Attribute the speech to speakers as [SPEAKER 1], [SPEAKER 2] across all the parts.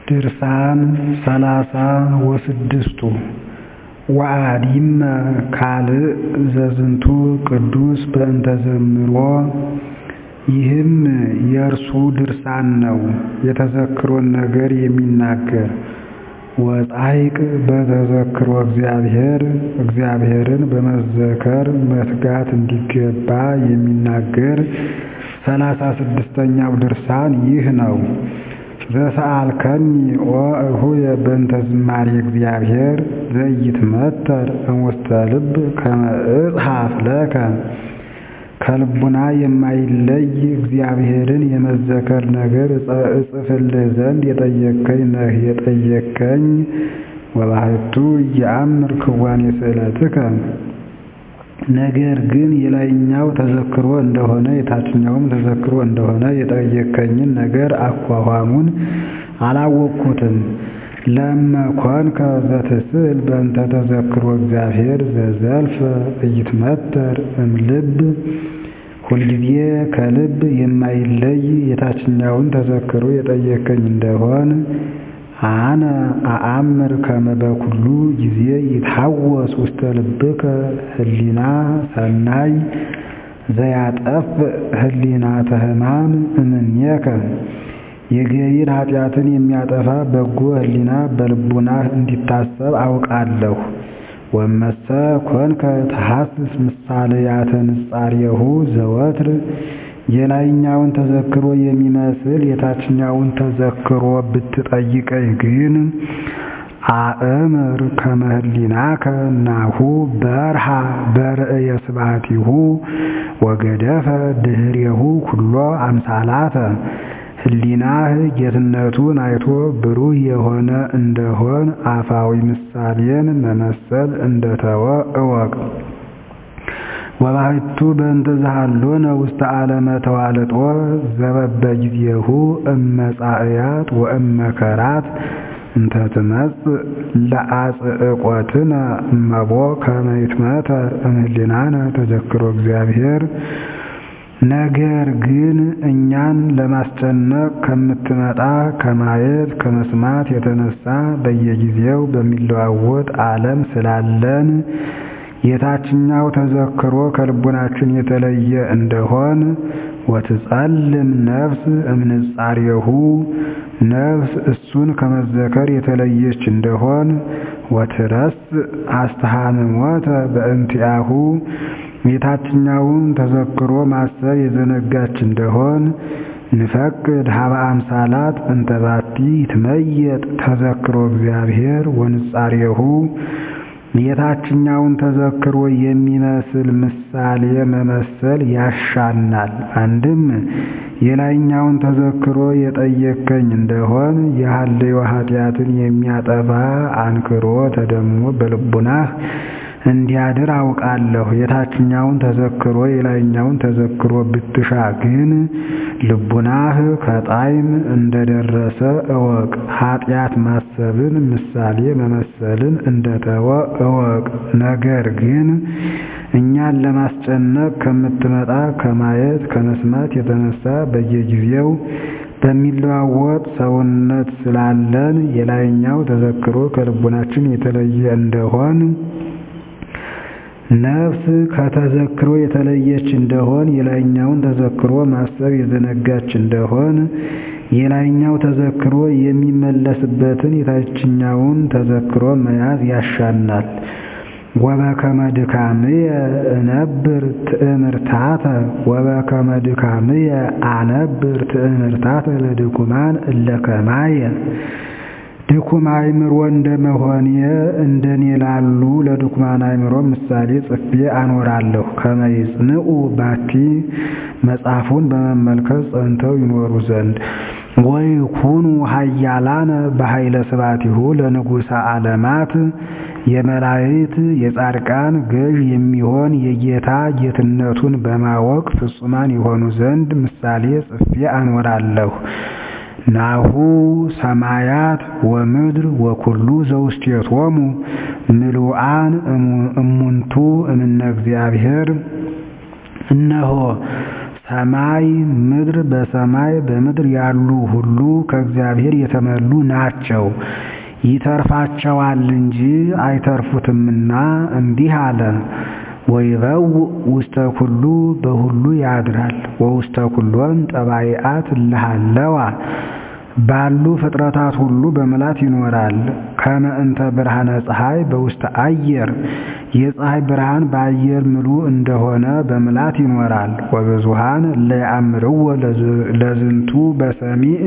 [SPEAKER 1] ድርሳን ሰላሳ ወስድስቱ ወአዲመ ካልእ ዘዝንቱ ቅዱስ በእንተ ዘምሮ ይህም የእርሱ ድርሳን ነው የተዘክሮን ነገር የሚናገር ወጻይቅ በተዘክሮ እግዚአብሔር እግዚአብሔርን በመዘከር መትጋት እንዲገባ የሚናገር ሰላሳ ስድስተኛው ድርሳን ይህ ነው። ዘሰአልከኒ ኦ እሁየ በእንተ ዝማሬ እግዚአብሔር ዘኢይትመተር እምውስተ ልብ ከመ እጽሐፍ ለከ ከልቡና የማይለይ እግዚአብሔርን የመዘከር ነገር እጽፍልህ ዘንድ የጠየቅከኝ ነህ የጠየቅከኝ ወባሕቱ ኢየአምር ክዋኔ ስእለትከ ነገር ግን የላይኛው ተዘክሮ እንደሆነ የታችኛውም ተዘክሮ እንደሆነ የጠየቅከኝን ነገር አኳኋኑን አላወቅሁትም። ለእመ ኮንከ ዘትስእል በእንተ ተዘክሮ እግዚአብሔር ዘዘልፈ ኢይትመተር እምልብ ሁልጊዜ ከልብ የማይለይ የታችኛውን ተዘክሮ የጠየቅከኝ እንደሆን አነ አአምር ከመ በኩሉ ጊዜ ይትሐወስ ውስተ ልብከ ህሊና ሰናይ ዘያጠፍ ህሊናተ ሕማም እምኔከ የገቢር ኃጢአትን የሚያጠፋ በጎ ህሊና በልቡናህ እንዲታሰብ አውቃለሁ። ወመሰ ኮንከ ተሐስስ ምሳሌያተ ንጻሬሁ ዘወትር የላይኛውን ተዘክሮ የሚመስል የታችኛውን ተዘክሮ ብትጠይቀኝ ግን አእምር ከመ ህሊናከ ናሁ በርሃ በርእየ ስብሐቲሁ ወገደፈ ድኅሬሁ ኩሎ አምሳላተ ህሊናህ ጌትነቱን አይቶ ብሩህ የሆነ እንደሆን አፋዊ ምሳሌን መመሰል እንደተወ እወቅ። ወባሕቱ በእንተ ዘሃሎነ ውስተ ዓለመ ተዋልጦ ዘበበጊዜሁ እመጻእያት ወእመከራት እንተ ትመጽእ ለአጽዕቆትነ እመቦ ከመ ይትመተር እምህሊናነ ተዘክሮ እግዚአብሔር ነገር ግን እኛን ለማስጨነቅ ከምትመጣ ከማየት ከመስማት የተነሳ በየጊዜው በሚለዋወጥ ዓለም ስላለን የታችኛው ተዘክሮ ከልቡናችን የተለየ እንደሆን ወትጸልም ነፍስ እምንጻሬሁ ነፍስ እሱን ከመዘከር የተለየች እንደሆን ወትረስ አስተሃምሞተ በእንቲአሁ የታችኛውን ተዘክሮ ማሰብ የዘነጋች እንደሆን ንፈቅድ ሀበ አምሳላት እንተባቲ ይትመየጥ ተዘክሮ እግዚአብሔር ወንጻሬሁ የታችኛውን ተዘክሮ የሚመስል ምሳሌ መመሰል ያሻናል። አንድም የላይኛውን ተዘክሮ የጠየቅከኝ እንደሆን የሐልዮ ኃጢአትን የሚያጠፋ አንክሮ ተደሞ በልቡናህ እንዲያድር አውቃለሁ። የታችኛውን ተዘክሮ የላይኛውን ተዘክሮ ብትሻ ግን ልቡናህ ከጣዕም እንደደረሰ እወቅ። ኃጢአት ማሰብን ምሳሌ መመሰልን እንደተወ እወቅ። ነገር ግን እኛን ለማስጨነቅ ከምትመጣ ከማየት ከመስማት የተነሳ በየጊዜው በሚለዋወጥ ሰውነት ስላለን የላይኛው ተዘክሮ ከልቡናችን የተለየ እንደሆን ነፍስ ከተዘክሮ የተለየች እንደሆን የላይኛውን ተዘክሮ ማሰብ የዘነጋች እንደሆን የላይኛው ተዘክሮ የሚመለስበትን የታችኛውን ተዘክሮ መያዝ ያሻናል። ወበከመ ድካምየ እነብር ትእምርታተ ወበከመ ድካምየ አነብር ትእምርታተ ለድኩማን እለ ከማየ ድኩም አእምሮ እንደመሆኔ እንደኔ ላሉ ለድኩማን አእምሮ ምሳሌ ጽፌ አኖራለሁ። ከመ ይጽንዑ ባቲ መጽሐፉን በመመልከት ጸንተው ይኖሩ ዘንድ ወይኩኑ ኃያላነ በኃይለ ስብሐቲሁ ለንጉሠ ዓለማት የመላእክት የጻድቃን ገዥ የሚሆን የጌታ ጌትነቱን በማወቅ ፍጹማን የሆኑ ዘንድ ምሳሌ ጽፌ አኖራለሁ። ናሁ ሰማያት ወምድር ወኩሉ ዘውስቴቶሙ ምሉአን እሙንቱ እምነ እግዚአብሔር እነሆ ሰማይ ምድር በሰማይ በምድር ያሉ ሁሉ ከእግዚአብሔር የተመሉ ናቸው፣ ይተርፋቸዋል እንጂ አይተርፉትምና እንዲህ አለ። ወይበው ውስተ ኩሉ በሁሉ ያድራል ወውስተ ኩሎን ጠባይአት እልሃለዋ ባሉ ፍጥረታት ሁሉ በምላት ይኖራል። ከመ እንተ ብርሃነ ፀሐይ በውስተ አየር የፀሐይ ብርሃን በአየር ምሉ እንደሆነ በምላት ይኖራል። ወብዙሃን ለያእምርዎ ለዝንቱ በሰሚዕ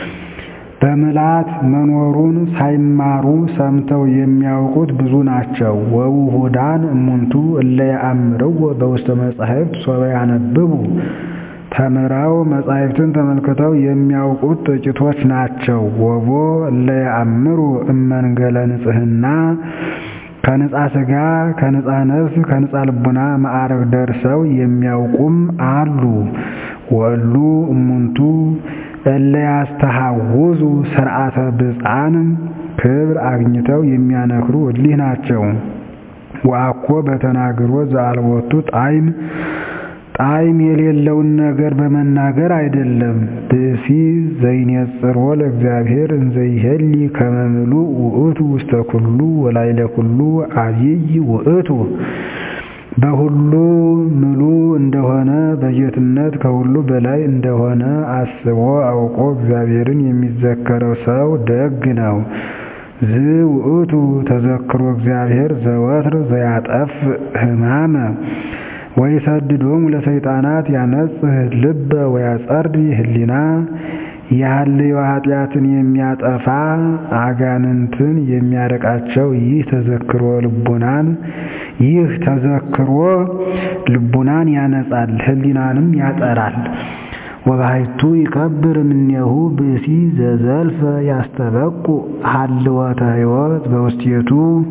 [SPEAKER 1] በምላት መኖሩን ሳይማሩ ሰምተው የሚያውቁት ብዙ ናቸው። ወውሁዳን እሙንቱ እለ ያእምርዎ በውስተ መጻሕፍት ሶበ ያነብቡ ተምረው መጻሕፍትን ተመልክተው የሚያውቁት ጥቂቶች ናቸው። ወቦ እለ ያእምሩ እመንገለ ንጽሕና ከንጻ ሥጋ ከንጻ ነፍስ ከንጻ ልቡና ማዕረግ ደርሰው የሚያውቁም አሉ። ወሉ እሙንቱ እለ ያስተሐውዙ ሥርዓተ ብፅዓን ክብር አግኝተው የሚያነክሩ እሊህ ናቸው። ወአኮ በተናግሮ ዘአልቦቱ ጣዕም ጣዕም የሌለውን ነገር በመናገር አይደለም። ብእሲ ዘይኔጽሮ ለእግዚአብሔር እንዘይሄሊ ከመ ምሉእ ውእቱ ውስተ ኩሉ ወላዕለ ኩሉ አብይ ውእቱ በሁሉ ምሉ እንደሆነ በጌትነት ከሁሉ በላይ እንደሆነ አስቦ አውቆ እግዚአብሔርን የሚዘከረው ሰው ደግ ነው። ዝ ውእቱ ተዘክሮ እግዚአብሔር ዘወትር ዘያጠፍ ሕማመ ወይሰድዶሙ ለሰይጣናት ያነጽህ ልበ ወያጸርድ ህሊና ያህልዮ ኃጢአትን የሚያጠፋ አጋንንትን የሚያረቃቸው ይህ ተዘክሮ ልቡናን ይህ ተዘክሮ ልቡናን ያነጻል፣ ህሊናንም ያጠራል። ወባሕቱ ይከብር እምኔሁ ብእሲ ዘዘልፈ ያስተበቁ ሀልወተ ሕይወት በውስቴቱ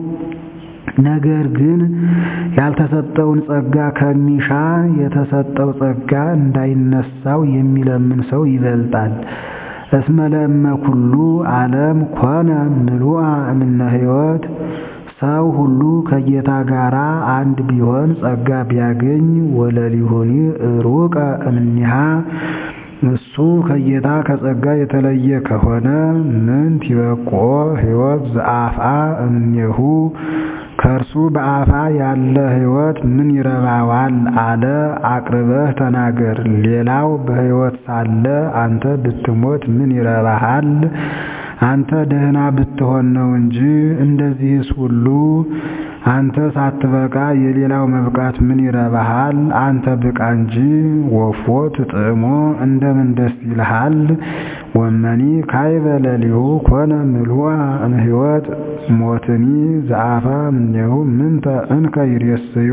[SPEAKER 1] ነገር ግን ያልተሰጠውን ጸጋ ከሚሻ የተሰጠው ጸጋ እንዳይነሳው የሚለምን ሰው ይበልጣል። እስመ ለእመ ኩሉ ዓለም ኮነ ምሉአ እምነ ሕይወት ሰው ሁሉ ከጌታ ጋር አንድ ቢሆን ጸጋ ቢያገኝ ወለሊሁኒ ሩቀ እምኒሃ እሱ ከጌታ ከጸጋ የተለየ ከሆነ ምን ቲበቆ ሕይወት ዘአፍአ እምኔሁ ከእርሱ በአፋ ያለ ሕይወት ምን ይረባዋል አለ። አቅርበህ ተናገር። ሌላው በሕይወት ሳለ አንተ ብትሞት ምን ይረባሃል? አንተ ደህና ብትሆን ነው እንጂ። እንደዚህስ ሁሉ አንተ ሳትበቃ የሌላው መብቃት ምን ይረባሃል? አንተ ብቃ እንጂ። ወፎ ትጥዕሞ እንደምን ደስ ይልሃል? ወመኒ ካይበ ለሊሁ ኮነ ምሉአ እምሕይወት ሞትኒ ዘአፋ እምኔሁ ምንተ እንከ ይሬስዮ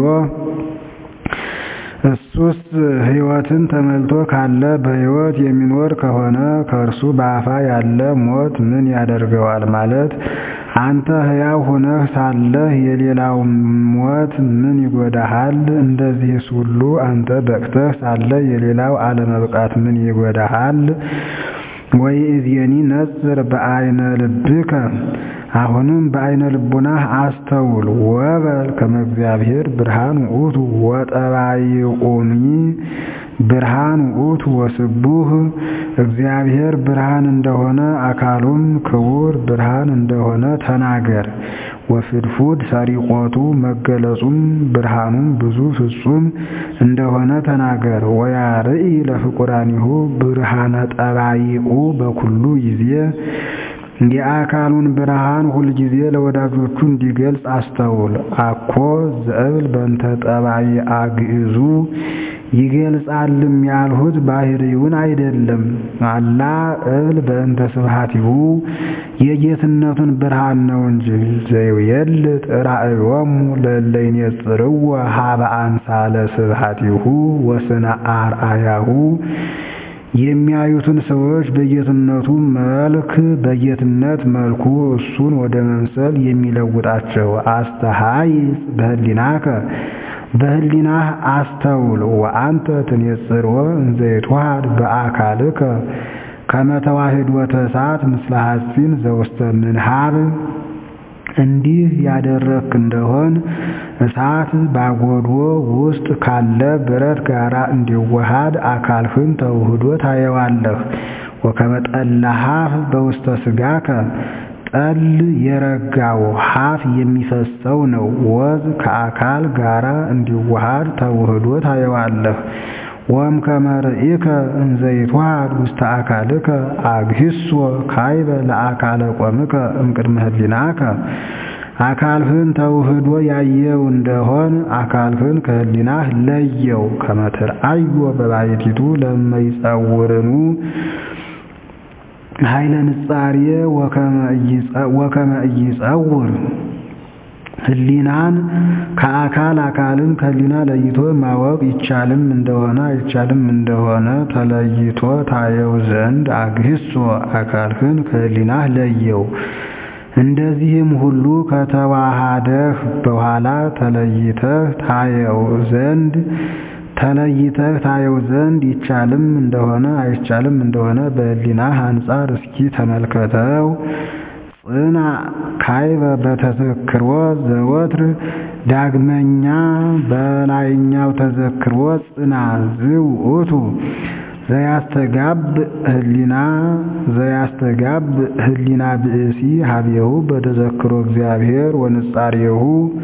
[SPEAKER 1] እሱስ ሕይወትን ተመልቶ ካለ በሕይወት የሚኖር ከሆነ ከእርሱ በአፋ ያለ ሞት ምን ያደርገዋል? ማለት አንተ ሕያው ሆነህ ሳለህ የሌላው ሞት ምን ይጎዳሃል? እንደዚህስ ሁሉ አንተ በቅተህ ሳለ የሌላው አለመብቃት ምን ይጎዳሃል? ወይእዜኒ ነጽር በአይነ ልብከ አሁንም በአይነ ልቡናህ አስተውል። ወበል ከመ እግዚአብሔር ብርሃን ውእቱ ወጠባይቁኒ ብርሃን ውእቱ ወስቡህ እግዚአብሔር ብርሃን እንደሆነ አካሉም ክቡር ብርሃን እንደሆነ ተናገር። ወፍድፉድ ሰሪቆቱ መገለጹም ብርሃኑም ብዙ ፍጹም እንደሆነ ተናገር። ወያርኢ ለፍቁራኒሁ ብርሃነ ጠባይቁ በኩሉ ጊዜ የአካሉን ብርሃን ሁልጊዜ ለወዳጆቹ እንዲገልጽ አስተውል። አኮ ዘእብል በእንተ ጠባይ አግዕዙ ይገልጻልም ያልሁት ባህሪውን አይደለም። አላ እብል በእንተ ስብሐቲሁ የጌትነቱን ብርሃን ነው እንጂ። ዘይቤል ራእዮሙ ለእለ ይኔጽርዎ ሀበ አምሳለ ስብሐቲሁ ወስነ አርአያሁ የሚያዩትን ሰዎች በጌትነቱ መልክ በጌትነት መልኩ እሱን ወደ መምሰል የሚለውጣቸው። አስተሃይጽ በህሊናከ በህሊናህ አስተውል። ወአንተ ትኔጽርዎ እንዘ ይትወሃድ በአካልከ ከመ ተዋሕዶተ እሳት ምስለ ሐጺን ዘውስተ ምንሃብ እንዲህ ያደረግክ እንደሆን እሳት ባጎዶ ውስጥ ካለ ብረት ጋር እንዲዋሃድ አካልህን ተውህዶ ታየዋለህ። ወከመ ጠለ ሀፍ በውስተ ሥጋከ ጠል የረጋው ሀፍ የሚፈሰው ነው። ወዝ ከአካል ጋር እንዲዋሃድ ተውህዶ ታየዋለህ። ወም ከመርኢከ እንዘይትዋሃድ ውስተ አካልከ አግሂሶ ካይበ ለአካለ ቆምከ እምቅድመ ህሊናከ አካልህን ተውህዶ ያየው እንደሆን አካልህን ከህሊናህ ለየው። ከመትርአዮ በባሕቲቱ ለመይጸውርኑ ኃይለ ንጻሬ ወከመ ኢይጸውር ህሊናን ከአካል አካልን ከህሊና ለይቶ ማወቅ ይቻልም እንደሆነ አይቻልም እንደሆነ ተለይቶ ታየው ዘንድ አግሂሶ አካልህን ከህሊናህ ለየው። እንደዚህም ሁሉ ከተዋሃደህ በኋላ ተለይተህ ታየው ዘንድ ተለይተህ ታየው ዘንድ ይቻልም እንደሆነ አይቻልም እንደሆነ በህሊናህ አንጻር እስኪ ተመልከተው። ጽና ካይበ በተዘክሮ ዘወትር ዳግመኛ በላይኛው ተዘክሮ ጽና ዝውእቱ ዘያስተጋብ ህሊና ዘያስተጋብ ህሊና ብእሲ ሀቤሁ በተዘክሮ እግዚአብሔር ወንጻሬሁ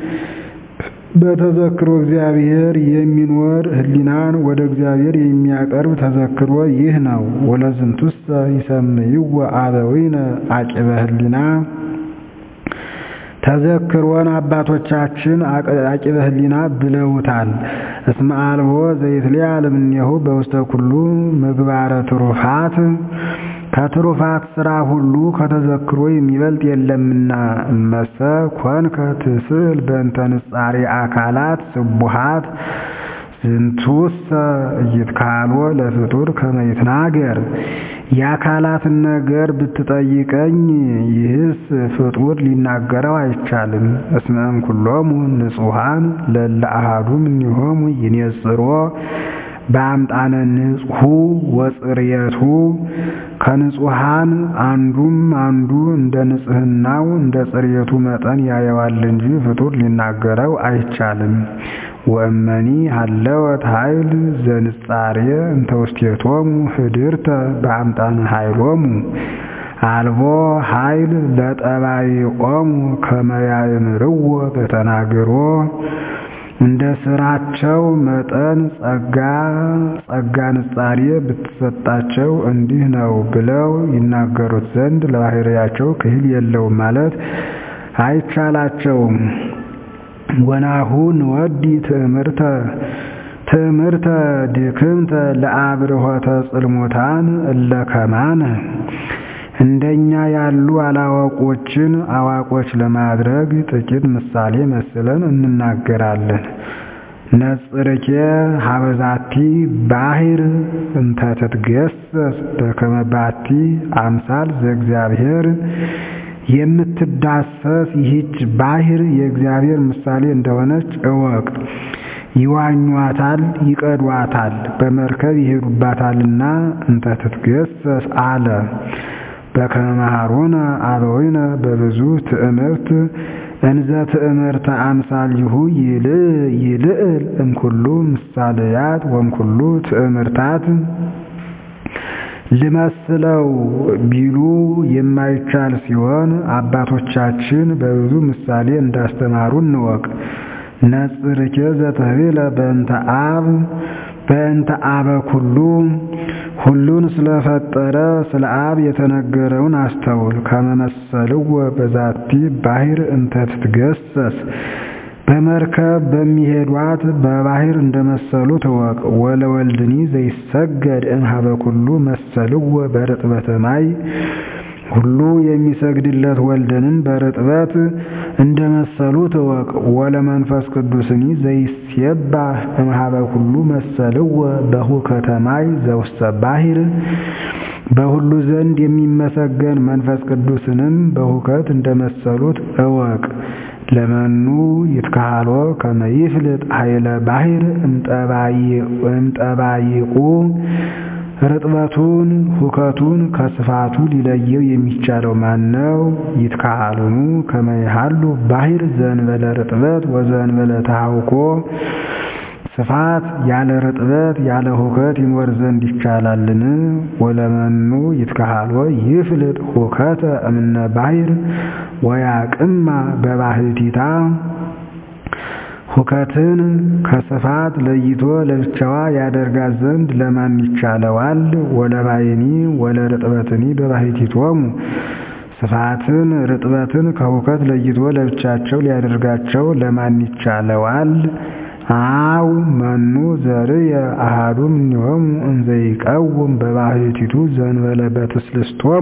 [SPEAKER 1] በተዘክሮ እግዚአብሔር የሚኖር ህሊናን ወደ እግዚአብሔር የሚያቀርብ ተዘክሮ ይህ ነው። ወለዝንቱሰ ይሰምይዎ አበዊነ አቂበ ህሊና ተዘክሮን አባቶቻችን አቂበ ህሊና ብለውታል። እስመ አልቦ ዘይትለዓል እምኔሁ በውስተ ኩሉ ምግባረ ትሩፋት ከትሩፋት ስራ ሁሉ ከተዘክሮ የሚበልጥ የለምና። እመሰ ኮንከ ትስዕል በእንተ ንጻሬ አካላት ስቡሃት ዝንቱሰ ኢይትካሎ ለፍጡር ከመ ይትናገር የአካላትን ነገር ብትጠይቀኝ ይህስ ፍጡር ሊናገረው አይቻልም። እስመ እምኩሎሙ ንጹሐን ለእለ አሐዱ እምኔሆሙ ይኔጽሮ በአምጣነ ንጽሑ ወጽርየቱ ከንጹሐን አንዱም አንዱ እንደ ንጽሕናው እንደ ጽርየቱ መጠን ያየዋል እንጂ ፍጡር ሊናገረው አይቻልም። ወእመኒ ሀለወት ኃይል ዘንጻሬ እንተ ውስቴቶሙ ህድርተ በአምጣነ ኃይሎሙ አልቦ ኃይል ለጠባይኦሙ ከመ ያእምርዎ በተናግሮ እንደ ስራቸው መጠን ጸጋ ጸጋ ንጻሬ ብትሰጣቸው እንዲህ ነው ብለው ይናገሩት ዘንድ ለባሕርያቸው ክህል የለውም ማለት አይቻላቸውም። ወናሁ ንወዲ ትእምርተ ትእምርተ ድክምተ ለአብርሆተ ጽልሙታን እለ ከማነ እንደኛ ያሉ አላዋቆችን አዋቆች ለማድረግ ጥቂት ምሳሌ መስለን እንናገራለን። ነጽርኬ ሀበዛቲ ባሕር እንተ ትትገሰስ በከመ ባቲ አምሳል ዘእግዚአብሔር የምትዳሰስ ይህች ባሕር የእግዚአብሔር ምሳሌ እንደሆነች እወቅ። ይዋኟታል፣ ይቀዷታል፣ በመርከብ ይሄዱባታልና እንተ ትትገሰስ አለ። በከመ መሃሩነ አበዊነ በብዙ ትእምርት እንዘ ትእምርተ አምሳሊሁ ይልዕል እምኩሉ ምሳሌያት ወእምኩሉ ትእምርታት ልመስለው ቢሉ የማይቻል ሲሆን አባቶቻችን በብዙ ምሳሌ እንዳስተማሩ እንወቅ። ነጽርኬ ዘተቤለ በእንተ አብ በእንተ አበ ኩሉ ሁሉን ስለፈጠረ ስለ አብ የተነገረውን አስተውል። ከመመሰልዎ በዛቲ ባሕር እንተ ትትገሰስ በመርከብ በሚሄዷት በባሕር እንደመሰሉ ትወቅ። ወለወልድኒ ዘይሰገድ እምኀበ ኩሉ መሰልዎ በርጥበተ ማይ ሁሉ የሚሰግድለት ወልድንም በርጥበት እንደመሰሉ ትወቅ። ወለመንፈስ ቅዱስኒ ዘይሴባህ እምኀበ ኩሉ መሰልዎ በሁከተ ማይ ዘውስተ ባሕር በሁሉ ዘንድ የሚመሰገን መንፈስ ቅዱስንም በሁከት እንደመሰሉት እወቅ። ለመኑ ይትካሃሎ ከመ ይፍልጥ ኃይለ ባሕር እምጠባይቁ ርጥበቱን ሁከቱን ከስፋቱ ሊለየው የሚቻለው ማን ነው? ይትካሃሉኑ ከመ ይሃሉ ባሕር ዘእንበለ ርጥበት ወዘእንበለ ተሐውኮ ስፋት ያለ ርጥበት ያለ ሁከት ይኖር ዘንድ ይቻላልን? ወለመኑ ይትካሃሎ ይፍልጥ ሁከተ እምነ ባሕር ወያቅማ በባሕቲታ ሁከትን ከስፋት ለይቶ ለብቻዋ ያደርጋት ዘንድ ለማን ይቻለዋል? ወለባይኒ ወለርጥበትኒ በባሕቲቶሙ ስፋትን ርጥበትን ከሁከት ለይቶ ለብቻቸው ሊያደርጋቸው ለማን ይቻለዋል? አው መኑ ዘርየ አሃዱ እምኔሆሙ እንዘ ይቀውም በባሕቲቱ ዘእንበለ በትስልስቶሙ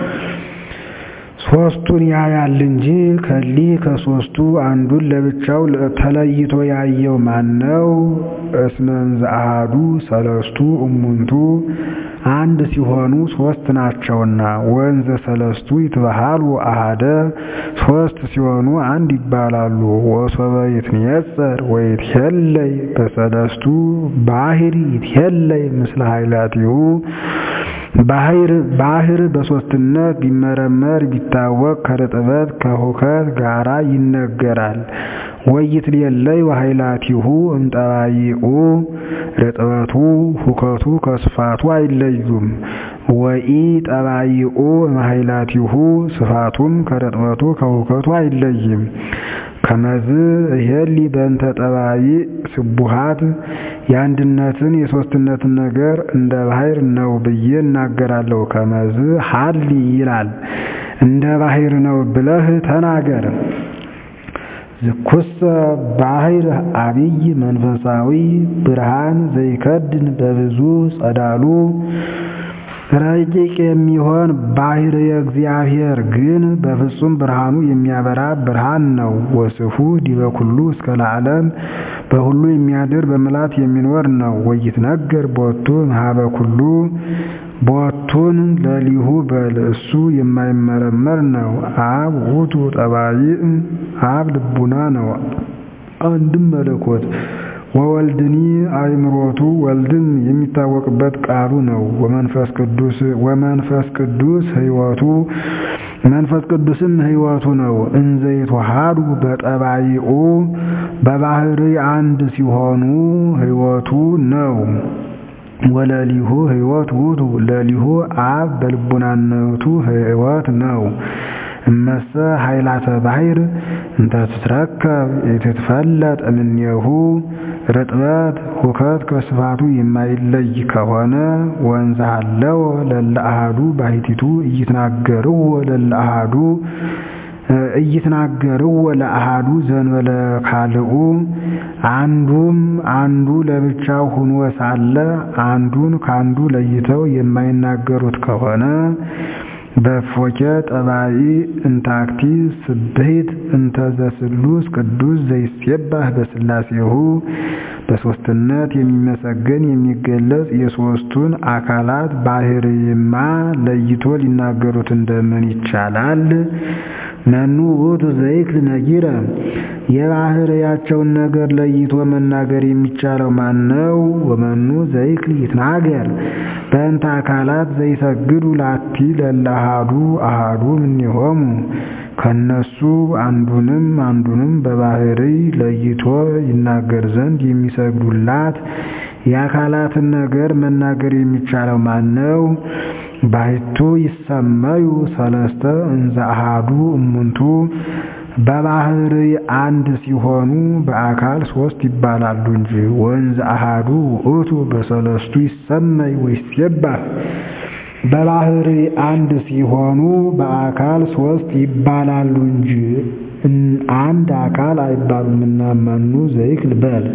[SPEAKER 1] ሦስቱን ያያል እንጂ ከሊህ ከሦስቱ አንዱን ለብቻው ተለይቶ ያየው ማን ነው? እስመ እንዘ አሃዱ ሰለስቱ እሙንቱ አንድ ሲሆኑ ሦስት ናቸውና። ወእንዘ ሰለስቱ ይትበሃሉ አሃደ ሦስት ሲሆኑ አንድ ይባላሉ። ወሶበ ይትኔጸር ወይትሄለይ በሰለስቱ ባሕር ይትሄለይ ምስለ ኃይላቲሁ ባሕር ባሕር በሦስትነት ቢመረመር ቢታወቅ ከርጥበት ከሁከት ጋራ ይነገራል። ወይትሌለይ ወኃይላቲሁ እምጠባይኡ ርጥበቱ ሁከቱ ከስፋቱ አይለዩም። ወኢ ጠባይኡ እምኃይላቲሁ ስፋቱም ከርጥበቱ ከሁከቱ አይለይም። ከመዝ እሄሊ በእንተ ጠባይ ስቡሃት የአንድነትን የሦስትነትን ነገር እንደ ባሕር ነው ብዬ እናገራለሁ። ከመዝ ሀሊ ይላል እንደ ባሕር ነው ብለህ ተናገር። ዝኩሰ ባሕር አብይ መንፈሳዊ ብርሃን ዘይከድን በብዙ ጸዳሉ ረቂቅ የሚሆን ባሕር የእግዚአብሔር ግን በፍጹም ብርሃኑ የሚያበራ ብርሃን ነው። ወስፉ ዲበ ኩሉ እስከ ለዓለም በሁሉ የሚያድር በምልአት የሚኖር ነው። ወይትነገር ቦቱ እምኀበ ኩሉ ቦቱን ለሊሁ በል እሱ የማይመረመር ነው። አብ ውእቱ ጠባይእ አብ ልቡና ነው አንድም መለኮት ወወልድኒ አእምሮቱ ወልድም የሚታወቅበት ቃሉ ነው። ወመንፈስ ቅዱስ ወመንፈስ ቅዱስ ሕይወቱ መንፈስ ቅዱስም ሕይወቱ ነው። እንዘ ይትወሃዱ በጠባይኡ በባሕርይ አንድ ሲሆኑ ሕይወቱ ነው። ወለሊሁ ሕይወት ውእቱ ለሊሁ አብ በልቡናነቱ ሕይወት ነው። እመሰ ኃይላተ ባሕር እንተ ትትረከብ የትትፈለጥ እምኔሁ ርጥበት ሁከት ከስፋቱ የማይለይ ከሆነ ወንዝ አለው ለለ አሃዱ ባሕቲቱ እይትናገርዎ ለለ አሃዱ እይትናገርዎ ለአሃዱ ዘእንበለ ካልኡ አንዱም አንዱ ለብቻው ሁኖ ሳለ አንዱን ካንዱ ለይተው የማይናገሩት ከሆነ በፎኬ ጠባይ እንታክቲ ስብሕት እንተ ዘስሉስ ቅዱስ ዘይሴባህ በሥላሴሁ በሦስትነት የሚመሰገን የሚገለጽ የሦስቱን አካላት ባሕርይማ ለይቶ ሊናገሩት እንደምን ይቻላል? መኑ ውእቱ ዘይክል ነጊረ የባሕርያቸውን ነገር ለይቶ መናገር የሚቻለው ማን ነው? ወመኑ ዘይክል ይትናገር በእንተ አካላት ዘይሰግዱ ላቲ ለለ አሃዱ አሃዱ እምኔሆሙ ከነሱ አንዱንም አንዱንም በባሕርይ ለይቶ ይናገር ዘንድ የሚሰግዱላት የአካላትን ነገር መናገር የሚቻለው ማን ነው? ባሕቱ ይሰመዩ ሰለስተ እንዘ አሃዱ እሙንቱ በባሕርይ አንድ ሲሆኑ በአካል ሦስት ይባላሉ እንጂ። ወንዘ አሃዱ ውእቱ በሰለስቱ ይሰመይ ወይሴባህ በባሕርይ አንድ ሲሆኑ በአካል ሦስት ይባላሉ እንጂ አንድ አካል አይባሉምና መኑ ዘይክል በል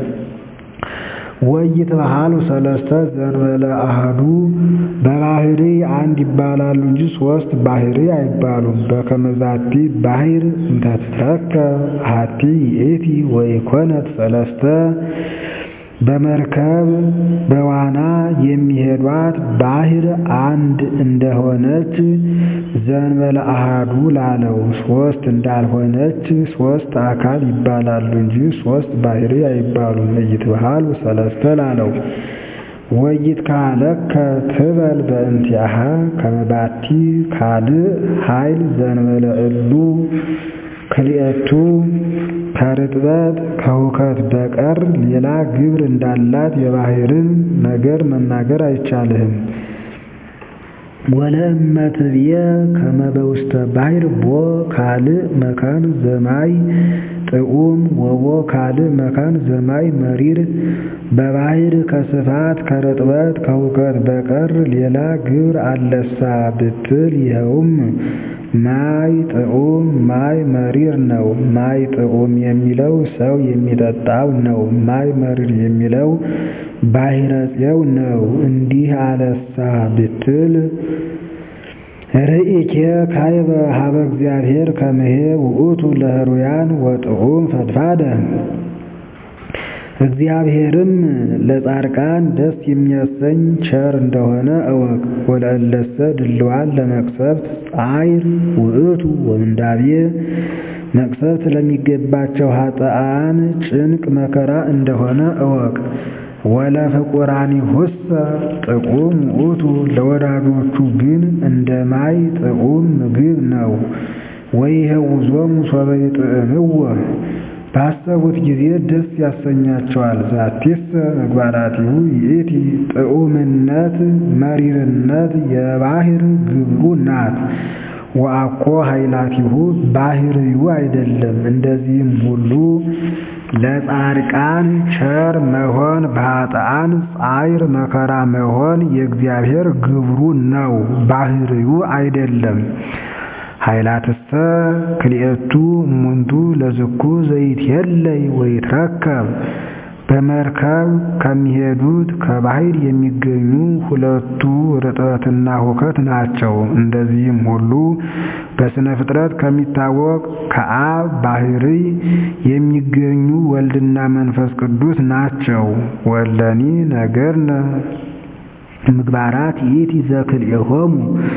[SPEAKER 1] ወይትበሃሉ ሰለስተ ዘእንበለ አሐዱ በባሕርይ አንድ ይባላሉ እንጂ ሦስት ባሕርይ አይባሉም። በከመ ዛቲ ባሕር እንተ ትትረከብ አሐቲ ይእቲ ወኢኮነት ሰለስተ በመርከብ በዋና የሚሄዷት ባሕር አንድ እንደሆነች ዘእንበለ አሐዱ ላለው ሦስት እንዳልሆነች ሦስት አካል ይባላሉ እንጂ ሦስት ባሕርይ አይባሉም። ኢይትበሃሉ ሰለስተ ላለው ወይትካለከ ትበል በእንቲአሃ ከመ ባቲ ካልእ ኃይል ዘእንበለ እሉ ክልኤቱ ከርጥበት ከሁከት በቀር ሌላ ግብር እንዳላት የባሕርን ነገር መናገር አይቻልህም። ወለእመ ትብዬ ከመ በውስተ ባሕር ቦ ካልእ መካን ዘማይ ጥዑም ወቦ ካልእ መካን ዘማይ መሪር በባሕር ከስፋት ከርጥበት ከሁከት በቀር ሌላ ግብር አለሳ ብትል ይኸውም ማይ ጥዑም ማይ መሪር ነው። ማይ ጥዑም የሚለው ሰው የሚጠጣው ነው። ማይ መሪር የሚለው ባሕረ ፄው ነው። እንዲህ አለሳ ብትል ርኢኬ ካይበ ሀበ እግዚአብሔር ከመሄ ውእቱ ለህሩያን ወጥዑም ፈድፋደ እግዚአብሔርም ለጻድቃን ደስ የሚያሰኝ ቸር እንደሆነ እወቅ። ወለእለሰ ድልዋን ለመቅሰፍት ጻይር ውእቱ ወምንዳቤ መቅሰፍት ለሚገባቸው ኃጥአን ጭንቅ መከራ እንደሆነ እወቅ። ወለፍቁራኒሁሰ ጥዑም ውእቱ ለወዳጆቹ ግን እንደ ማይ ጥዑም ምግብ ነው። ወይሄውዞሙ ሶበ ይጥዕምዎ ባሰቡት ጊዜ ደስ ያሰኛቸዋል። ዛቲስ ምግባራቲሁ ይእቲ ጥዑምነት መሪርነት የባሕር ግብሩ ናት። ወአኮ ኃይላቲሁ ባሕርዩ አይደለም። እንደዚህም ሁሉ ለጻድቃን ቸር መሆን በኃጥአን ጻይር መከራ መሆን የእግዚአብሔር ግብሩ ነው፣ ባሕርዩ አይደለም። ኃይላትሰ ክልኤቱ እሙንቱ ለዝኩ ዘይትየለይ ወይትረከብ በመርከብ ከሚሄዱት ከባሕር የሚገኙ ሁለቱ ርጥበትና ሁከት ናቸው። እንደዚህም ሁሉ በሥነ ፍጥረት ከሚታወቅ ከአብ ባሕርይ የሚገኙ ወልድና መንፈስ ቅዱስ ናቸው። ወለኒ ነገርነ ምግባራት ይእቲ ዘክልኤሆሙ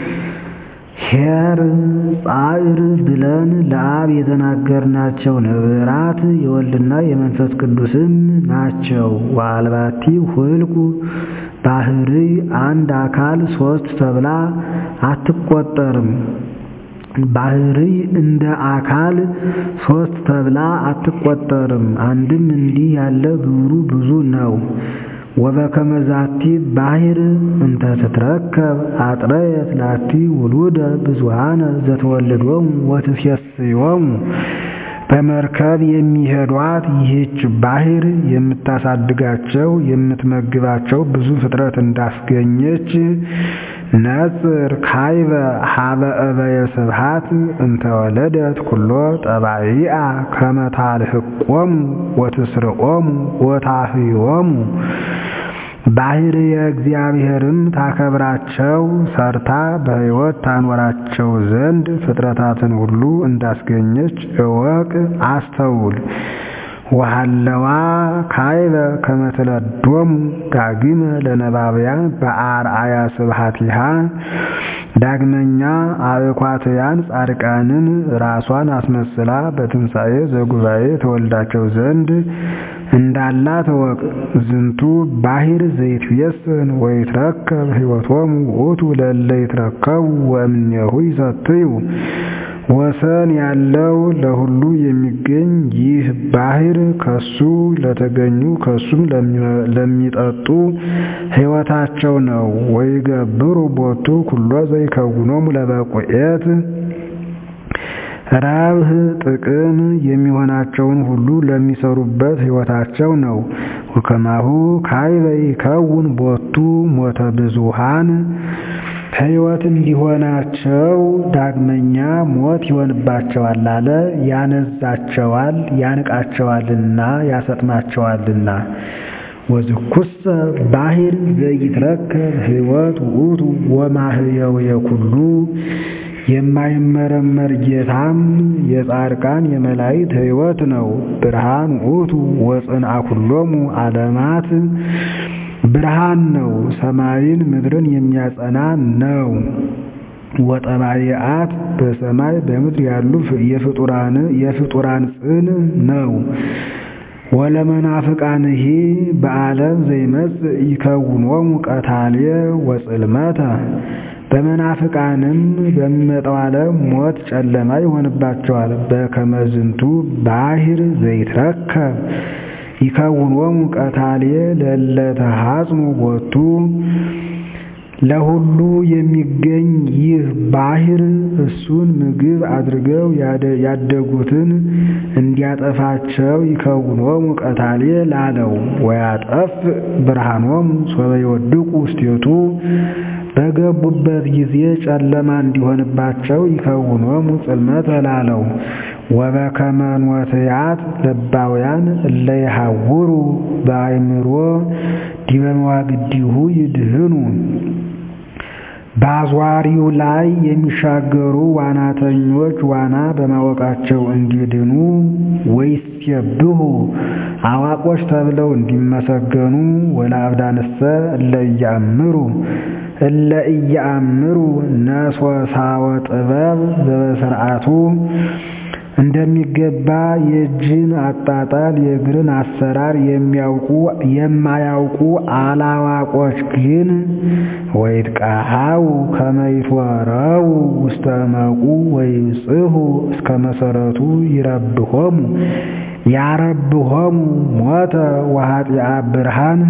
[SPEAKER 1] ኄር ጻዕር ብለን ለአብ የተናገርናቸው ነገራት የወልድና የመንፈስ ቅዱስም ናቸው። ወአልባቲ ሁልቁ ባሕርይ አንድ አካል ሦስት ተብላ አትቆጠርም። ባሕርይ እንደ አካል ሦስት ተብላ አትቆጠርም። አንድም እንዲህ ያለ ግብሩ ብዙ ነው። ወበከመ ዛቲ ባሕር እንተ ትትረከብ አጥረየት ላቲ ውሉደ ብዙኃነ ዘተወልዶሙ ወትሴስዮሙ በመርከብ የሚሄዷት ይህች ባሕር የምታሳድጋቸው የምትመግባቸው ብዙ ፍጥረት እንዳስገኘች ነጽር ካይበ ሀበ እበየ ስብሐት እንተወለደት ኩሎ ጠባይአ ከመ ታልህቆሙ ወትስርቆሙ ወታህዮሙ ባሕር የእግዚአብሔርም ታከብራቸው ሰርታ በሕይወት ታኖራቸው ዘንድ ፍጥረታትን ሁሉ እንዳስገኘች እወቅ፣ አስተውል። ወሃለዋ ካይበ ከመ ትለዶሙ ዳግመ ለነባብያን በአርአያ ስብሐቲሃ ዳግመኛ አእኳትያን ጻድቃንን ራሷን አስመስላ በትንሣኤ ዘጉባኤ ተወልዳቸው ዘንድ እንዳላት እወቅ። ዝንቱ ባሕር ዘይትቤስን ወይትረከብ ሕይወቶሙ ውእቱ ለእለ ይትረከቡ ወእምኔሁ ይሰትዩ ወሰን ያለው ለሁሉ የሚገኝ ይህ ባሕር ከሱ ለተገኙ ከሱም ለሚጠጡ ሕይወታቸው ነው። ወይገብሩ ቦቱ ኩሎ ዘይከውኖሙ ለበቁኤት ረብህ ጥቅም የሚሆናቸውን ሁሉ ለሚሰሩበት ሕይወታቸው ነው። ወከማሁ ካይበ ይከውን ቦቱ ሞተ ብዙሃን ሕይወት እንዲሆናቸው ዳግመኛ ሞት ይሆንባቸዋል አለ። ያነዛቸዋል፣ ያንቃቸዋልና ያሰጥማቸዋልና። ወዝኩሰ ባሕር ዘይትረከብ ሕይወት ውእቱ ወማህየው የኩሉ የማይመረመር ጌታም የጻድቃን የመላእክት ሕይወት ነው። ብርሃን ውእቱ ወጽንዓ ኩሎሙ ዓለማት ብርሃን ነው፣ ሰማይን ምድርን የሚያጸና ነው። ወጠባይአት በሰማይ በምድር ያሉ የፍጡራን ጽን ነው። ወለመናፍቃንሂ በዓለም ዘይመጽእ ይከውኖሙ ቀታልየ ወጽልመተ በመናፍቃንም በሚመጣው ዓለም ሞት ጨለማ ይሆንባቸዋል። በከመ ዝንቱ ባሕር ዘይትረከብ ይከውኖሙ ቀታልየ ለእለ ተሐጽሙ ቦቱ ለሁሉ የሚገኝ ይህ ባሕር እሱን ምግብ አድርገው ያደጉትን እንዲያጠፋቸው ይከውኖሙ ቀታልየ ላለው ወያጠፍ ብርሃኖሙ ሶበ ይወድቁ ውስቴቱ በገቡበት ጊዜ ጨለማ እንዲሆንባቸው ይከውኖሙ ጽልመተ ላለው ወበከመ ኖትያት ለባውያን እለ ይሐውሩ በአእምሮ ዲበ መዋግዲሁ ይድህኑ በአዟሪው ላይ የሚሻገሩ ዋናተኞች ዋና በማወቃቸው እንዲድኑ ወይሴብሑ አዋቆች ተብለው እንዲመሰገኑ ወለአብዳንሰ እለ ኢየአምሩ እለ ኢየአምሩ ነሶሳወ ጥበብ ዘበስርዓቱ እንደሚገባ የእጅን አጣጣል የእግርን አሰራር የሚያውቁ የማያውቁ አላዋቆች ግን ወይትቃሃው ከመ ይትወረው ውስተ እመቁ ወይጽሑ እስከ መሰረቱ ይረብሆሙ ያረብሆሙ ሞተ ወኃጢአ ብርሃን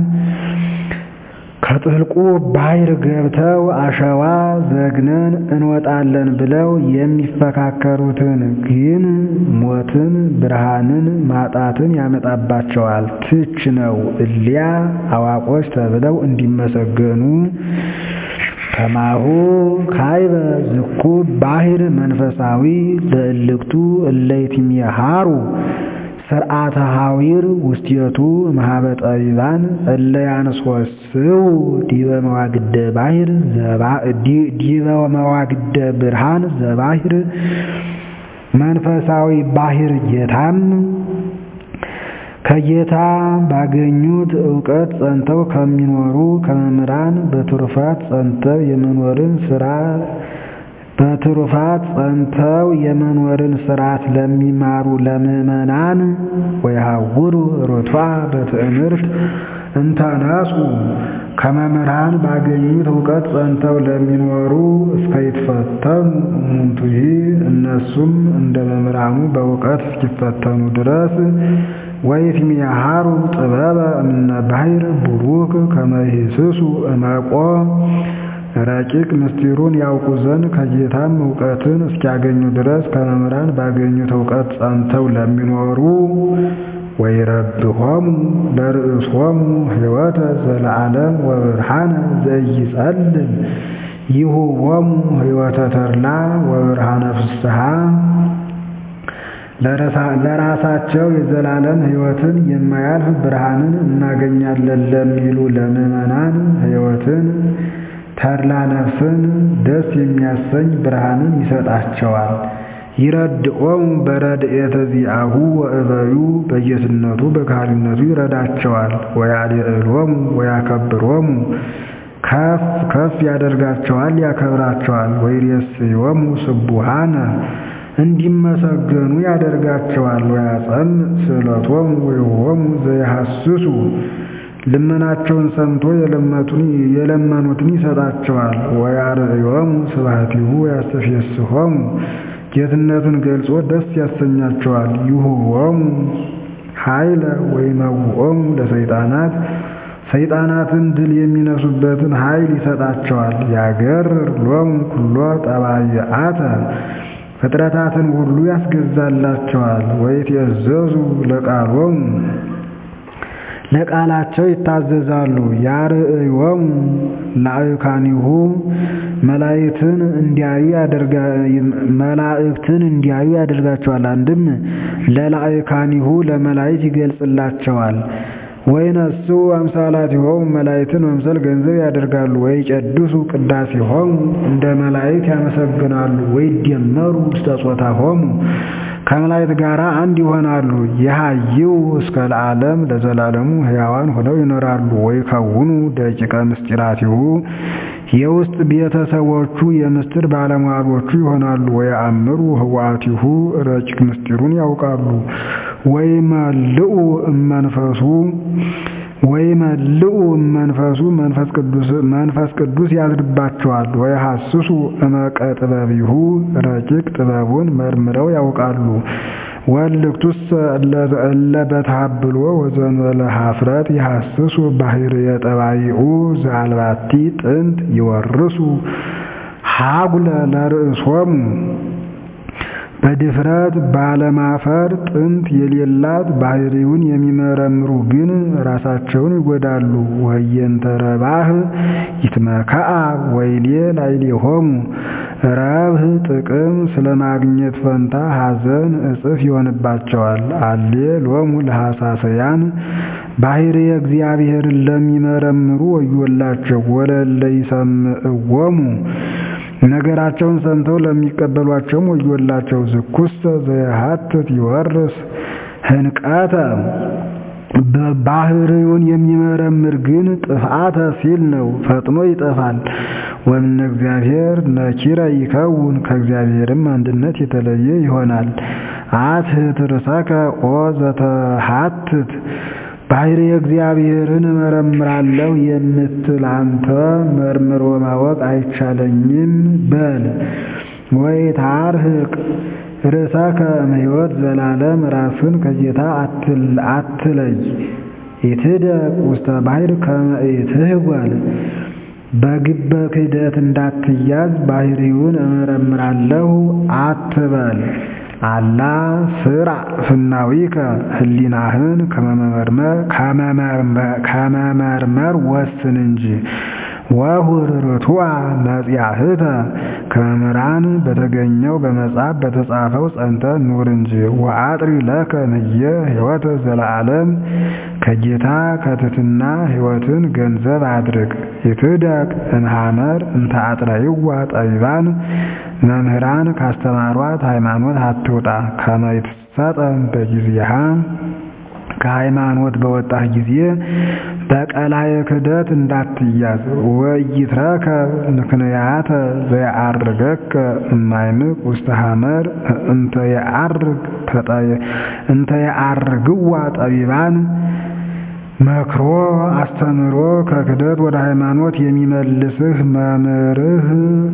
[SPEAKER 1] ከጥልቁ ባሕር ገብተው አሸዋ ዘግነን እንወጣለን ብለው የሚፈካከሩትን ግን ሞትን ብርሃንን ማጣትን ያመጣባቸዋል። ትች ነው እሊያ አዋቆች ተብለው እንዲመሰገኑ ከማሁ ካይበ ዝኩ ባሕር መንፈሳዊ ለእልክቱ እለይትሜሃሩ ስርዓተ ሐዊር ውስቴቱ እምኀበ ጠቢባን እለ ያንሶስው ዲበ መዋግደ ባሕር ዲበ መዋግደ ብርሃን ዘባሕር መንፈሳዊ ባሕር ጌታም ከጌታ ባገኙት ዕውቀት ጸንተው ከሚኖሩ ከመምህራን በትሩፋት ጸንተው የመኖርን ሥራ በትሩፋት ጸንተው የመኖርን ሥርዓት ለሚማሩ ለምዕመናን ወይሐውሩ ርቱዐ በትእምርት እንተነሱ ከመምህራን ባገኙት ዕውቀት ጸንተው ለሚኖሩ እስከ ይትፈተኑ እሙንቱሂ እነሱም እንደ መምህራኑ በእውቀት እስኪፈተኑ ድረስ ወይትሜሃሩ ጥበበ እምነ ባሕር ቡሩክ ከመ ይህስሱ እመቆ ረቂቅ ምስጢሩን ያውቁ ዘንድ ከጌታም እውቀትን እስኪያገኙ ድረስ ከመምህራን ባገኙት እውቀት ጸንተው ለሚኖሩ ወይረብሆሙ ለርእሶሙ ሕይወተ ዘለዓለም ወብርሃነ ዘኢይጸልም ይሁቦሙ ሕይወተ ተድላ ወብርሃነ ፍስሐ ለራሳቸው የዘላለም ሕይወትን የማያልፍ ብርሃንን እናገኛለን ለሚሉ ለምዕመናን ሕይወትን ተድላ ነፍስን ደስ የሚያሰኝ ብርሃንን ይሰጣቸዋል። ይረድኦሙ በረድኤተ ዚአሁ ወእበዩ በጌትነቱ በካህሊነቱ ይረዳቸዋል። ወያልዕሎሙ ወያከብሮሙ ከፍ ከፍ ያደርጋቸዋል፣ ያከብራቸዋል። ወይሬስዮሙ ስቡሃነ እንዲመሰገኑ ያደርጋቸዋል። ወያጸምዕ ስእለቶሙ ወይሆሙ ዘይሐስሱ ልመናቸውን ሰምቶ የለመኑትን ይሰጣቸዋል። ወያርእዮሙ ስብሐቲሁ ወያስተፌስሖሙ ጌትነቱን ገልጾ ደስ ያሰኛቸዋል። ይሁቦሙ ኃይለ ወይመውኦሙ ለሰይጣናት ሰይጣናትን ድል የሚነሱበትን ኃይል ይሰጣቸዋል። ያገርር ሎሙ ኩሎ ጠባይአተ ፍጥረታትን ሁሉ ያስገዛላቸዋል። ወይትእዘዙ ለቃሎሙ ለቃላቸው ይታዘዛሉ። ያርእዮሙ ላዕካኒሁ መላእክትን እንዲያዩ መላእክትን እንዲያዩ ያደርጋቸዋል። አንድም ለላዕካኒሁ ለመላእክት ይገልጽላቸዋል። ወይነሱ አምሳላቲሆሙ መላእክትን መምሰል ገንዘብ ያደርጋሉ። ወይቀድሱ ቅዳሴሆሙ እንደ መላእክት ያመሰግናሉ። ወይደመሩ ውስተ ጾታሆሙ ከመላእክት ጋር አንድ ይሆናሉ። የሃይው እስከ ለዓለም ለዘላለሙ ሕያዋን ሆነው ይኖራሉ። ወይከውኑ ደቂቀ ምስጢራቲሁ የውስጥ ቤተሰቦቹ የምስጢር ባለሟሎቹ ይሆናሉ። ወየአምሩ ህዋቲሁ ረቂቅ ምስጢሩን ያውቃሉ። ወይመልኡ እመንፈሱ ወይመልኡ እመንፈሱ መንፈስ ቅዱስ ያድርባቸዋል። ወይሐስሱ እመቀ ጥበቢሁ ረቂቅ ጥበቡን መርምረው ያውቃሉ። ወልክቱሰ እለ በታብሎ ወዘንበለ ኀፍረት ይሐስሱ ባሕርየ ጠባይኡ ዘአልባቲ ጥንት ይወርሱ ሀጉለ ለርእሶሙ በድፍረት ባለማፈር ጥንት የሌላት ባሕርዩን የሚመረምሩ ግን ራሳቸውን ይጎዳሉ። ወየንተ ረባህ ይትመከአ ወይሌ ላዕሌሆሙ ረብህ ጥቅም ስለ ማግኘት ፈንታ ሐዘን እጥፍ ይሆንባቸዋል። አሌ ሎሙ ለሐሳሰያን ባሕርየ እግዚአብሔርን ለሚመረምሩ ወዮላቸው። ወለለ ይሰምዕዎሙ ነገራቸውን ሰምተው ለሚቀበሏቸውም ወዮላቸው። ዝኩሰ ዘየሐትት ይወርስ ህንቀተ ባሕርዩን የሚመረምር ግን ጥፍአተ ሲል ነው፣ ፈጥኖ ይጠፋል። ወእምነ እግዚአብሔር ነኪረ ይከውን ከእግዚአብሔርም አንድነት የተለየ ይሆናል። አትህት ርእሰከ ኦ ዘተሐትት ባሕርየ እግዚአብሔርን እመረምራለሁ የምትል አንተ መርምሮ ማወቅ አይቻለኝም በል። ወይታርህቅ ርእሰከ እምሕይወት ዘላለም ራስን ከጌታ አትለይ። ኢትደቅ ውስተ ባሕር ከመ ኢትህወል በግበ ክህደት እንዳትያዝ ባሕርዩን እመረምራለሁ አትበል። አላ ስራ ፍናዊከ ህሊናህን ከመመርመር ወስን እንጂ ወሁር ርቱዐ መጽያህተ ከመምህራን በተገኘው በመጽሐፍ በተጻፈው ጸንተ ኑር እንጂ። ወአጥሪ ለከ ንየ ሕይወተ ዘለዓለም ከጌታ ከትትና ሕይወትን ገንዘብ አድርግ። ይትደቅ እንሃመር እንተ አጥረይዋ ጠቢባን መምህራን ካስተማሯት ሃይማኖት አትውጣ። ከመ ይትሰጠም በጊዜሃ ከሃይማኖት በወጣህ ጊዜ በቀላየ ክህደት እንዳትያዝ። ወኢይትረከብ ምክንያተ ዘየዐርገከ እማይምቅ ውስተ ሐመር እንተ የዐርግዋ ጠቢባን መክሮ አስተምሮ ከክህደት ወደ ሃይማኖት የሚመልስህ መምህርህ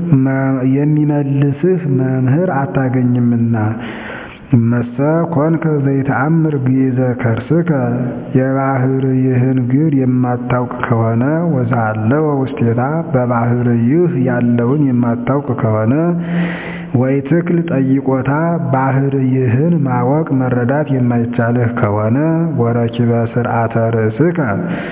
[SPEAKER 1] የሚመልስህ መምህር አታገኝምና። እመሰ ኮንከ ዘይተአምር ግእዘ ከርስከ የባሕርይህን ግር የማታውቅ ከሆነ ወዛለወ ውስቴታ በባሕርይህ ያለውን የማታውቅ ከሆነ ወይ ትክል ጠይቆታ ባሕርይህን ማወቅ መረዳት የማይቻልህ ከሆነ ወረኪበ ስርዓተ ርእስከ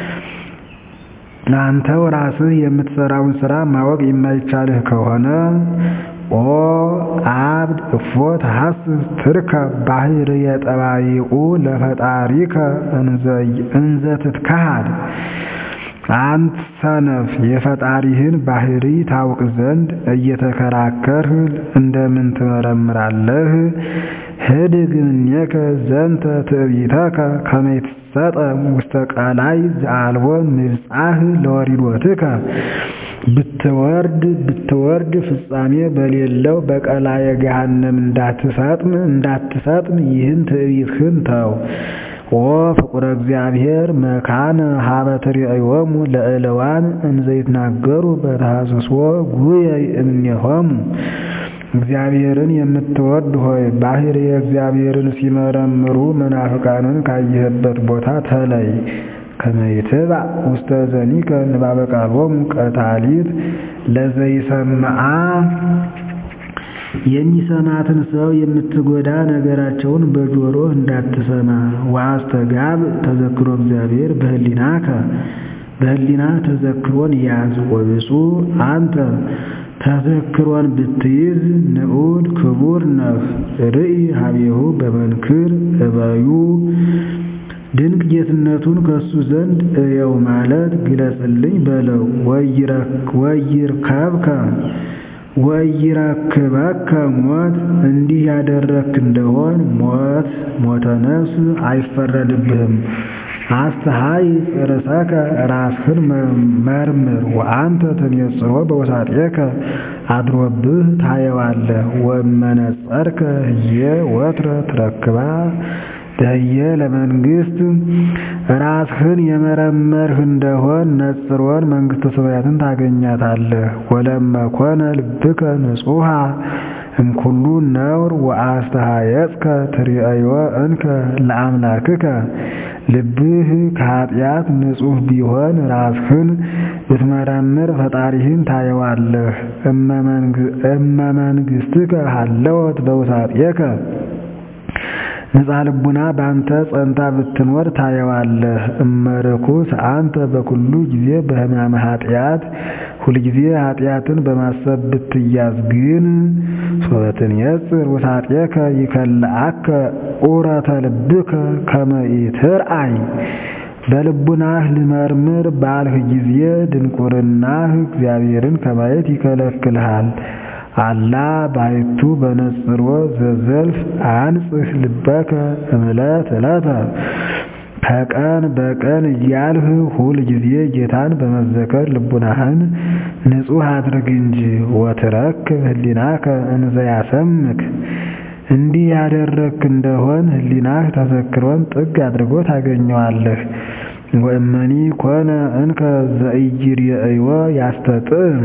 [SPEAKER 1] አንተው ራስህ የምትሰራውን ሥራ ማወቅ የማይቻልህ ከሆነ ኦ አብድ እፎ ተሐስስ ትርከብ ባሕርየ ጠባይኡ ለፈጣሪከ እንዘ ትትከሃድ አንተ ሰነፍ የፈጣሪህን ባሕሪ ታውቅ ዘንድ እየተከራከርህ እንደምን ትመረምራለህ? ህድግ እምኔከ ዘንተ ትዕቢተከ ከመ ይትሰጠም ውስተ ቀላይ ዘአልቦ ምብጻሕ ለወሪዶትከ ብትወርድ ብትወርድ ፍጻሜ በሌለው በቀላየ ገሃነም እንዳትሰጥም እንዳትሰጥም ይህን ትዕቢትህን ተው። ኦ ፍቁረ እግዚአብሔር መካነ ሀበ ትርእዮሙ ለእለዋን እንዘ ይትናገሩ በተሐስሶ ጉየይ እምኔሆሙ። እግዚአብሔርን የምትወድ ሆይ ባሕርየ እግዚአብሔርን ሲመረምሩ መናፍቃንን ካየህበት ቦታ ተለይ። ከመ ይትባዕ ውስተ ዘኒከ ንባበ ቃሎሙ ቀታሊት ለዘይሰምዓ የሚሰማትን ሰው የምትጎዳ ነገራቸውን በጆሮህ እንዳትሰማ። ወአስተጋብ ተዘክሮ እግዚአብሔር በህሊናከ በህሊና ተዘክሮን ያዝ። ወብፁዕ አንተ ተዘክሮን ብትይዝ ንዑድ ክቡር ነህ። ርኢ ሀቤሁ በመንክር እበዩ ድንቅ ጌትነቱን ከሱ ዘንድ እየው ማለት ግለጽልኝ በለው። ወይርከብከ ወኢይረክበከ ሞት እንዲህ ያደረግክ እንደሆን ሞት ሞተ ነፍስ አይፈረድብህም። አስተሃይ ርእሰከ ራስህን መርምር ወአንተ ትኔጽሮ በውሳጤከ አድሮብህ ታየዋለህ። ወእመነጸርከ ህየ ወትረ ትረክባ ደየ ለመንግስት ራስህን የመረመርህ እንደሆን ነጽሮን መንግሥተ ሰማያትን ታገኛታለህ። ወለመኮነ ልብከ ንጹሐ እምኩሉ ነውር ወአስተሃየጽከ ትርእዮ እንከ ለአምላክከ ልብህ ከኃጢአት ንጹሕ ቢሆን ራስህን ብትመረምር ፈጣሪህን ታየዋለህ። እመ መንግሥትከ ሀለወት በውሳጤከ ንጻ ልቡና በአንተ ጸንታ ብትኖር ታየዋለህ። እመርኩስ አንተ በኩሉ ጊዜ በሕማመ ኃጢአት ሁልጊዜ ኃጢአትን በማሰብ ብትያዝ ግን ሶበትን የጽር ውሳጤከ ይከልአከ ዑረተ ልብከ ከመ ኢትርአይ በልቡናህ ልመርምር ባልህ ጊዜ ድንቁርናህ እግዚአብሔርን ከማየት ይከለክልሃል። አላ ባሕቱ በነጽሮ ዘዘልፍ አንጽህ ልበከ እምዕለት ዕለተ ከቀን በቀን እያልህ ሁል ጊዜ ጌታን በመዘከር ልቡናህን ንጹሕ አድርግ እንጂ። ወትረክብ ህሊናከ እንዘ ያሰምክ እንዲህ ያደረግክ እንደሆን ህሊናህ ተዘክሮን ጥግ አድርጎ ታገኘዋለህ። ወእመኒ ኮነ እንከ ዘኢይሬእዮ ያስተጥእ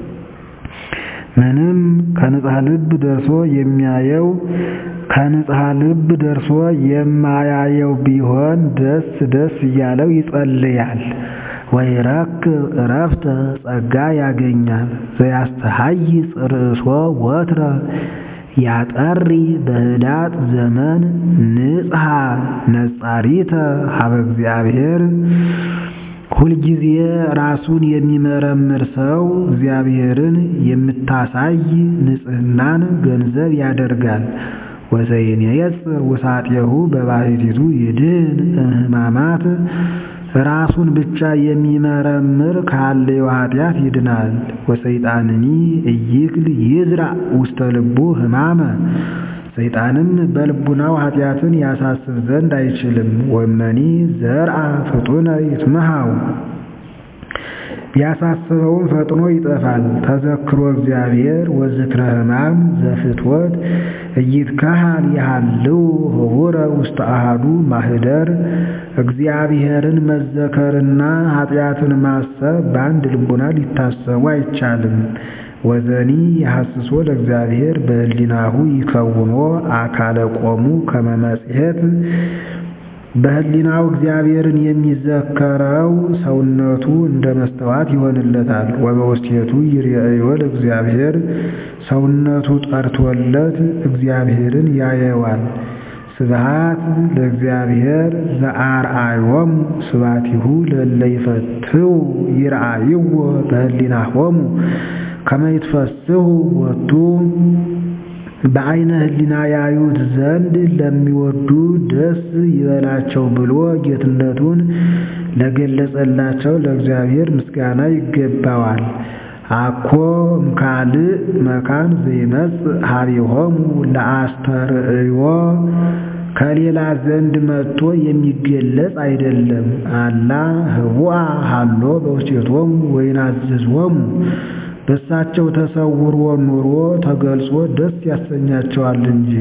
[SPEAKER 1] ምንም ከንጽሐ ልብ ደርሶ የሚያየው ከንጽሐ ልብ ደርሶ የማያየው ቢሆን ደስ ደስ እያለው ይጸልያል። ወይረክብ ዕረፍተ ጸጋ ያገኛል። ዘያስተሃይጽ ርእሶ ወትረ ያጠሪ በህዳጥ ዘመን ንጽሐ ነጻሪተ ሀበ እግዚአብሔር ሁልጊዜ ራሱን የሚመረምር ሰው እግዚአብሔርን የምታሳይ ንጽሕናን ገንዘብ ያደርጋል። ወዘይንየጽር ውሳጤሁ በባሕቲቱ ይድን እምህማማት ራሱን ብቻ የሚመረምር ካለው ኃጢአት ይድናል። ወሰይጣንኒ እይክል ይዝራእ ውስተ ልቡ ሕማመ ሰይጣንም በልቡናው ኃጢአትን ያሳስብ ዘንድ አይችልም። ወመኒ ዘርአ ፍጡነ ይትመሃው ቢያሳስበውም ፈጥኖ ይጠፋል። ተዘክሮ እግዚአብሔር ወዝክረ ሕማም ዘፍትወት እይትከሃል ያሃልው ህቡረ ውስተ አሃዱ ማህደር እግዚአብሔርን መዘከርና ኃጢአትን ማሰብ በአንድ ልቡና ሊታሰቡ አይቻልም። ወዘኒ የሐስሶ ለእግዚአብሔር በህሊናሁ ይከውኖ አካለ ቆሙ ከመ መጽሔት በህሊናው እግዚአብሔርን የሚዘከረው ሰውነቱ እንደ መስተዋት ይሆንለታል። ወበውስቴቱ ይርአዮ ለእግዚአብሔር ሰውነቱ ጠርቶለት እግዚአብሔርን ያየዋል። ስብሃት ለእግዚአብሔር ዘአርአዮሙ ስባቲሁ ለእለ ይፈትው ይርአይዎ በህሊናሆሙ ከመ ይትፈስሑ ወቱ በዐይነ ህሊና ያዩት ዘንድ ለሚወዱ ደስ ይበላቸው ብሎ ጌትነቱን ለገለጸላቸው ለእግዚአብሔር ምስጋና ይገባዋል። አኮ እምካልእ መካን ዘይመጽእ ኀቤሆሙ ለአስተርእዮ ከሌላ ዘንድ መጥቶ የሚገለጽ አይደለም። አላ ህቡአ ሀሎ በውስቴቶሙ ወይናዝዝዎሙ በሳቸው ተሰውሮ ኑሮ ተገልጾ ደስ ያሰኛቸዋል እንጂ።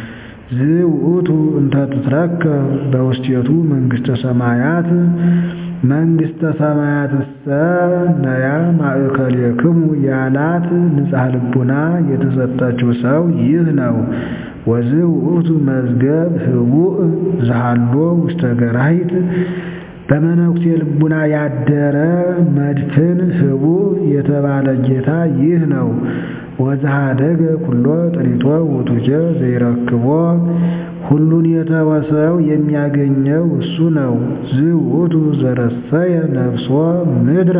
[SPEAKER 1] ዝውእቱ እንተ ትትረከብ በውስቴቱ መንግሥተ ሰማያት መንግሥተ ሰማያትሰ ነያ ማእከሌክሙ ያላት ንጽሐ ልቡና የተሰጠችው ሰው ይህ ነው። ወዝውእቱ መዝገብ ህቡእ ዘሃሎ ውስተ ገራሂት በመነኩሴ ልቡና ያደረ መድፍን ህቡእ የተባለ ጌታ ይህ ነው። ወዘሃደገ ኩሎ ጥሪቶ ውእቱኬ ዘይረክቦ ሁሉን የተወሰው የሚያገኘው እሱ ነው። ዝውእቱ ዘረሰየ ነፍሶ ምድረ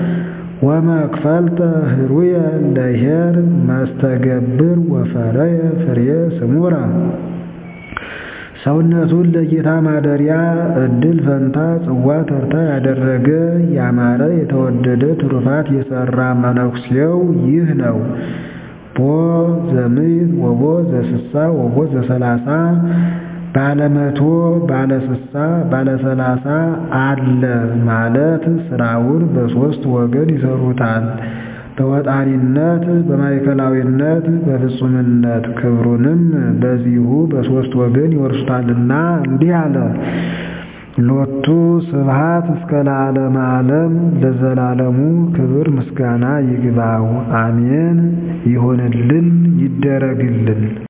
[SPEAKER 1] ወመክፈልተ ህሩየ ለኄር መስተገብር ወፈረየ ፍሬ ስሙረ ሰውነቱን ለጌታ ማደሪያ ዕድል ፈንታ ጽዋ ተርታ ያደረገ ያማረ የተወደደ ትሩፋት የሠራ መነኩሴው ይህ ነው። ቦ ዘምዕት ወቦ ዘስሳ ወቦ ዘሰላሳ ባለ መቶ ባለ ስሳ ባለ ሰላሳ አለ ማለት ስራውን በሦስት ወገን ይሰሩታል። በወጣኒነት በማዕከላዊነት በፍጹምነት ክብሩንም በዚሁ በሦስት ወገን ይወርሱታልና እንዲህ አለ። ሎቱ ስብሐት እስከ ለዓለመ ዓለም ለዘላለሙ ክብር ምስጋና ይግባው። አሜን። ይሁንልን ይደረግልን።